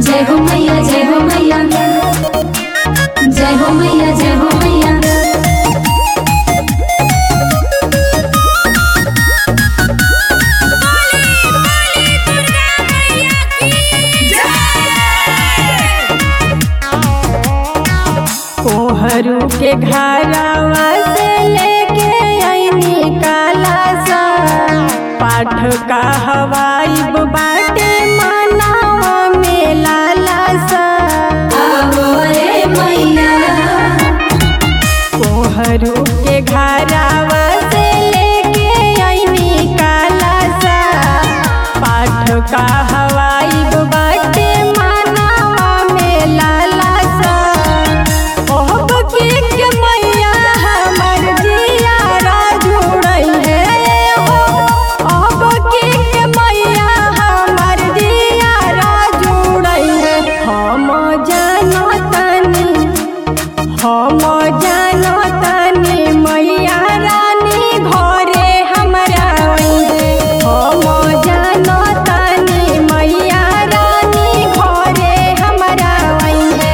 जय हो मैया जय हो मैया जय हो मैया जय हो मैया कोहरू के घरवा से लेके आईनी काला सा पाठ का हवाई बाटे मनावा में लाला सा आवो रे मैया कोहरू के घरवा से लेके आईनी काला सा पाठ का हवाई बाटे मनावा में लाला सा ओह बकी के मैया हमर जियारा जुड़ल है हो ओह बकी के मैया हमर जियारा जुड़ल है हम जानो तनी हम जानो तनी मैया रानी घरे हमरा अइहे हम जानो तनी मैया रानी घरे हमरा अइहे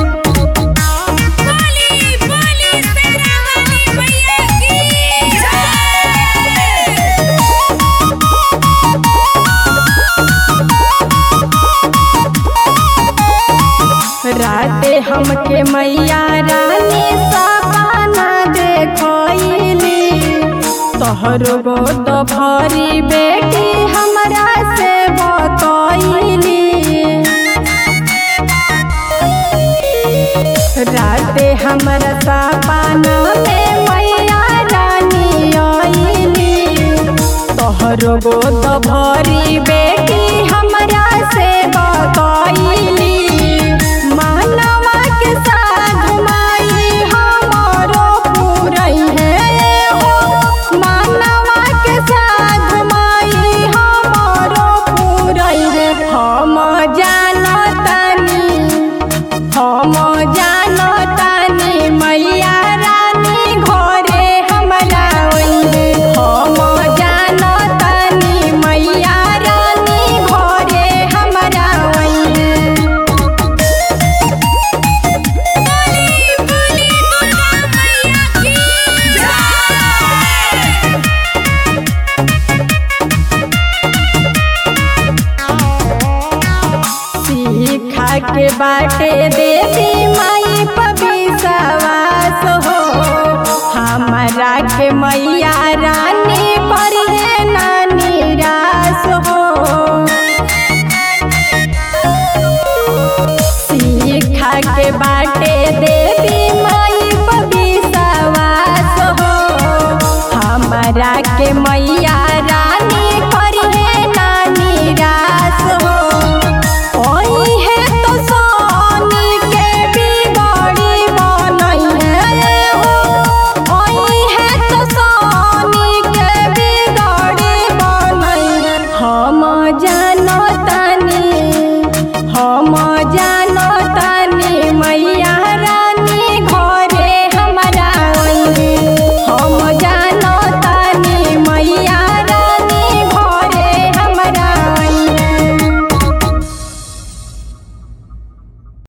राते हमके मैया रानी सपना देखली तोहरो गोद भरी बेटी हमरा से बतैली राते हमरा सपना में मैया रानी आईली तोहरो गोद भरी बेटी हमरा से बतैली मानवा के साथ माई हमरो पुरई है हो मानवा के साथ माई हमरो पुरई है हम जानतानी हम जानतानी मैया रानी घरे हमरा अइहे हम जानतानी मैया रानी घरे हमरा अइहे सीखा के बाटे देवी माई पविसवास हो हमारा के मैया रानी पर है ना निराश हो सीखा के बाटे देवी माई पविसवास हो हमारा के मैया